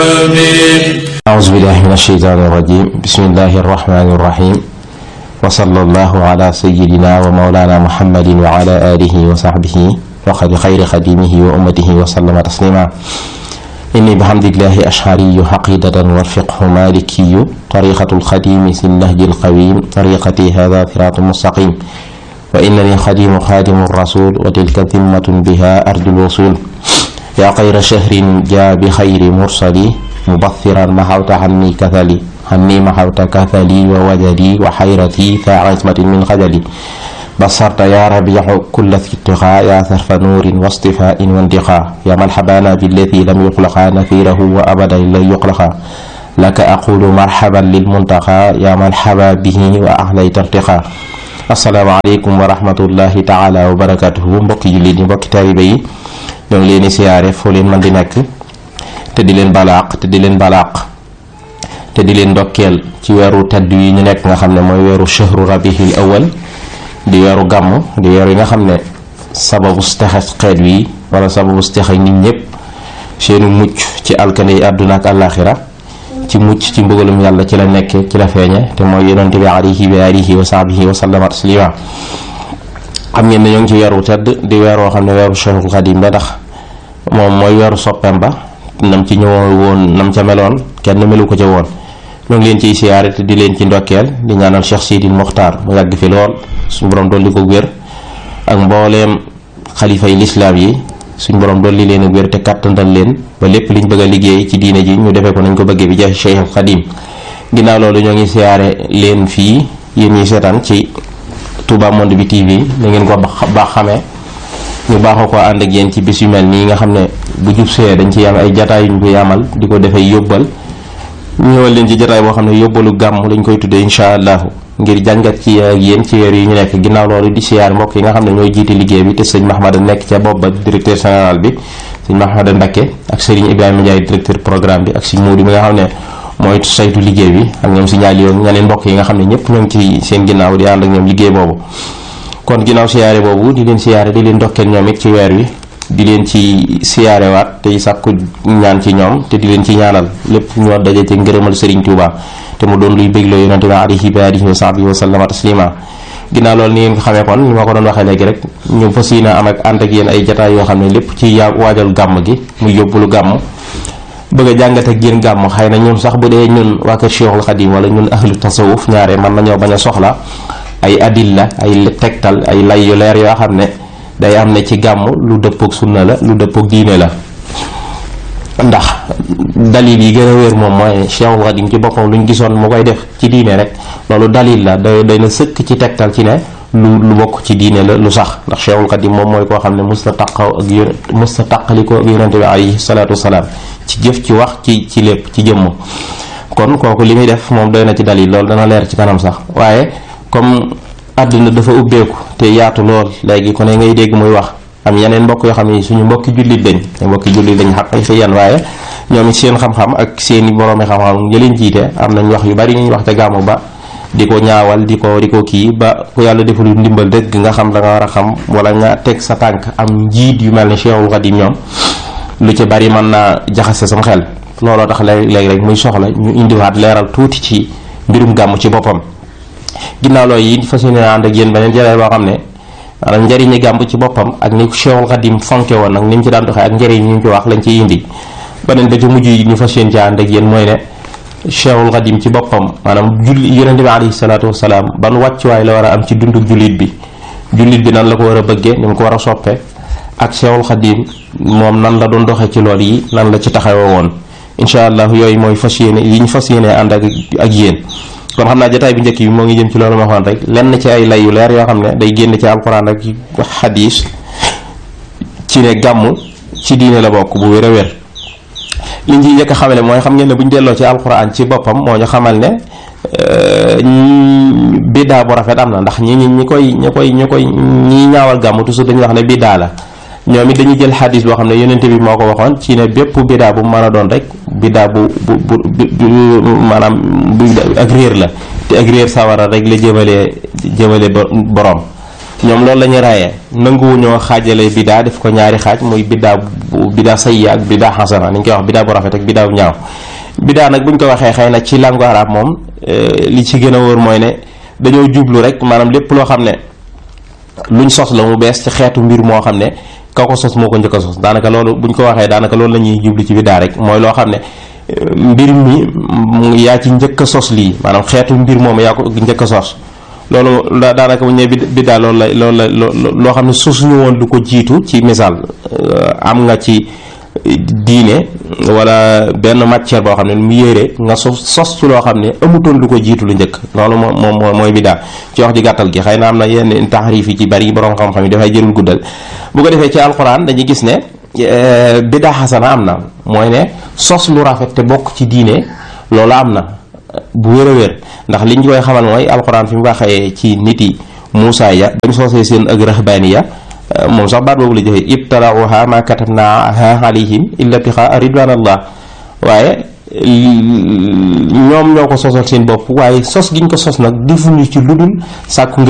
أعوذ بالله من الشيطان الرجيم بسم الله الرحمن الرحيم وصلى الله على سيدنا ومولانا محمد وعلى آله وصحبه وخير خير خديمه وأمته وسلم تسليما إني بحمد الله أشعري حقيدة والفقه مالكي طريقة الخديم في النهج القويم طريقتي هذا صراط مستقيم وإنني خديم خادم الرسول وتلك ذمة بها أرجو الوصول يا خير شهر جاء بخير مرسلي مبثرا محوت عني كثلي عني محوت كثلي ووجدي وحيرتي فعصمة من خجلي بصرت يا ربيع كل اتقاء يا ثرف نور واصطفاء واندقاء يا من حبانا بالذي لم يخلق نثيره وأبدا لن يخلق لك أقول مرحبا للمنتقى يا من حبا به وأحليت ارتقاء asalaamaaleykum wa rahmatullahi taala wa barakatuhu mbokki jullit yi mbokki taalibe yi ñoo ngi leen di siyaare foo leen mën di nekk te di leen balaaq te di leen balaaq te di leen ndokkeel ci weeru tedd yi ñu nekk nga xam ne mooy weeru shahru rabihil awal di weeru gàmm di weeru yi nga xam ne sababu texe xeet wi wala sababu texe nit ñëpp seenu mucc ci alkane yi àdduna ak àllaaxira ci mucc ci mbugalum yàlla ci la nekke ci la feeñe te mooy yonente bi alayhi wa alihi wa sahbihi wa sallama taslima xam ngeen ne ñoo ngi ci weeru tedd di weer woo xam ne weeru Cheikhul Xadim la ndax moom mooy weeru soppeem ba nam ci ñëwoon woon nam ca meloon kenn melu ko ca woon ñoo ngi leen ciy siyaare te di leen ci ndokkeel di ñaanal Cheikh Sidil Mokhtar mu yàgg fi lool suñu borom dolli ko wér ak mbooleem xalifa yi lislaam yi suñ borom dolli leen ak wér te kàttandal leen ba lépp liñ bëgg a liggéey ci diine ji ñu defee ko nañ ko bëggee bi jaay Cheikhul Xadim ginnaaw loolu ñoo ngi siyaare leen fii yéen ñi seetaan ci Touba Monde bi TV na ngeen ko baax xamee ñu baaxoo ko ànd ak yéen ci bis yu mel nii nga xam ne bu jub see dañ ci am ay jataay yu ñu ko yamal di ko defee yóbbal ñëwal leen ci jataay boo xam ne yóbbalu gàmm lañ koy tuddee incha allahu ngir jàngat ci ak yéen ci weer yi ñu nekk ginnaaw loolu di siyaar mbokk yi nga xam ne ñooy jiite liggéey bi te sëñ Mahmada nekk ca bopp ba directeur général bi sëñ Mahmada Ndakke ak Serigne Ibrahima Ndiaye directeur programme bi ak sëñ Moudi mi nga xam ne mooy saytu liggéey bi ak ñoom si ñaali yoon ñeneen mbokk yi nga xam ne ñëpp ñoo ngi ci seen ginnaaw di ànd ak ñoom liggéey boobu kon ginnaaw siyaare boobu di leen siyaare di leen ndokkeel ñoom it ci weer wi di leen ci siyaare waat tey sàkku ñaan ci ñoom te di leen ci ñaanal lépp ñoo daje ci ngërëmal Serigne Touba te mu doon luy bégloo yonente bi alayhi wa alihi wa sahbihi wa sallama taslima ginnaaw loolu ni ngeen ko xamee kon ni ma ko doon waxee léegi rek ñu fas yéene am ak ànd ak yéen ay jataay yoo xam ne lépp ci yaa waajal gàmm gi muy yóbbulu gàmm bëgg a jàngat ak yéen gàmm xëy na ñun sax bu dee ñun waa kër Cheikhul Khadim wala ñun ahlu tasawuf ñaare mën nañoo bañ a soxla ay adilla ay tegtal ay lay yu leer yoo xam ne day am ne ci gàmm lu dëppook sunna la lu dëppook diine la ndax dalil yi gën a wér moom mooy Cheikhul Khadim ci boppam lu ñu gisoon mu koy def ci diine rek loolu dalil la day day na sëkk ci tegtal ci ne lu lu bokk ci diine la lu sax ndax Cheikhul Khadim moom mooy koo xam ne musta taqaw ak yón musta taqaliko ak yonente bi alayhi salaatu wasalaam ci jëf ci wax ci ci lépp ci jëmm kon kooku li muy def moom doy na ci dalil loolu dana leer ci kanam sax waaye comme àdduna dafa ubbeeku te yaatu lool léegi ko ne ngay dégg muy wax am yeneen mbokk yoo xam ne suñu mbokki jullit lañ te mbokki jullit lañ xaq fi yan waaye ñoom it seen xam-xam ak seeni boroomi xam-xam nga leen jiite am nañ wax yu bari ñuy wax te gàmmu ba di ko ñaawal di ko di ko kii ba ku yàlla deful ndimbal dëgg nga xam da nga war a xam wala nga teg sa tànk am njiit yu mel ne Cheikhul Khadim ñoom lu ci bari mën naa jaxase sam xel looloo tax léeg-léeg rek muy soxla ñu indiwaat leeral tuuti ci mbirum gàmm ci boppam ginnaaw loolu yi fas yéene ànd ak yéen beneen jëlee boo xam ne maanaam njëriñi gàmm ci boppam ak ni Cheikhul Khadim fonke woon nag ni mu ci daan doxee ak njëriñ ñu ci wax lañ ciy indi beneen ba ci mujj yi ñu fas yéene ci ànd ak yéen mooy ne Cheikhul Khadim ci boppam maanaam julli yonente bi alayhi salaatu wasalaam ban wàccuwaay la war a am ci dunduk jullit bi jullit bi nan la ko war a bëggee ni mu ko war a soppe ak Cheikhul Khadim moom nan la doon doxee ci lool yi nan la ci taxawoo woon incha allah yooyu mooy fas yéene yi ñu fas yéene ànd ak ak yéen kon xam naa jotaay bi njëkk bi moo ngi jëm ci loolu ma waxoon rek lenn ci ay lay yu leer yoo xam ne day génn ci alquran ak xadiis ci ne gàmm ci diine la bokk bu wér a wér li ñu ciy njëkk a xamale mooy xam ngeen ne bu ñu delloo ci alquran ci boppam moo ñu xamal ne biddaa bu rafet am na ndax ñi ñi ñi koy ñi koy ñi koy ñi ñaawal gàmm toujours dañuy wax ne biddaa la ñoom it dañuy jël xadis boo xam ne yonente bi moo ko waxoon ci ne bépp biddaa bu mën a doon rek biddaa bu bu bu maanaam bu ak réer la te ak réer sawara rek la jëmalee jëmale borom ñoom loolu la ñuy raayee nanguwuñoo xaajale biddaa def ko ñaari xaaj muy biddaa bu biddaa sayya ak biddaa xasana ni ñu koy wax biddaa bu rafet ak biddaa bu ñaaw biddaa nag buñ ko waxee xëy na ci langue arab moom li ci gën a wóor mooy ne dañoo jublu rek maanaam lépp loo xam ne luñ sos la mu bees ci xeetu mbir moo xam ne ka ko sos moo ko njëkk a sos daanaka loolu buñ ko waxee daanaka loolu la ñuy jublu ci biddaa rek mooy loo xam ne mbir mi yaa ci njëkk a sos lii maanaam xeetu mbir moom yaa ko njëkk a sos loolu daanaka bu ñu nee biddaa loolu la loolu la loo xam ne sosuñu woon lu ko jiitu ci misaal am nga ci diine wala benn matière boo xam ne mu yére nga sos sos ci loo xam ne amutoon lu ko jiitu lu njëkk loolu moom moom mooy biddaa ci wax ji gàttal gi xëy na am na yenn taxarif yi ci bari borom xam-xam yi dafay jërul guddal bu ko defee ci alxuraan dañuy gis ne biddaa xasana am na mooy ne sos lu rafet te bokk ci diine loolu am na bu wér a wér ndax liñ koy xamal mooy alxuraan fi mu waxee ci nit yi Muusaa ya dañ soosee seen ak rahbaaniya moom sax baat boobu la joxe ibtalauha ma katabnaha alayhim illa ibtigaa ridwanallah waaye ñoom ñoo ko sosal seen bopp waaye sos giñ ko sos nag defuñu ci lu dul sàkku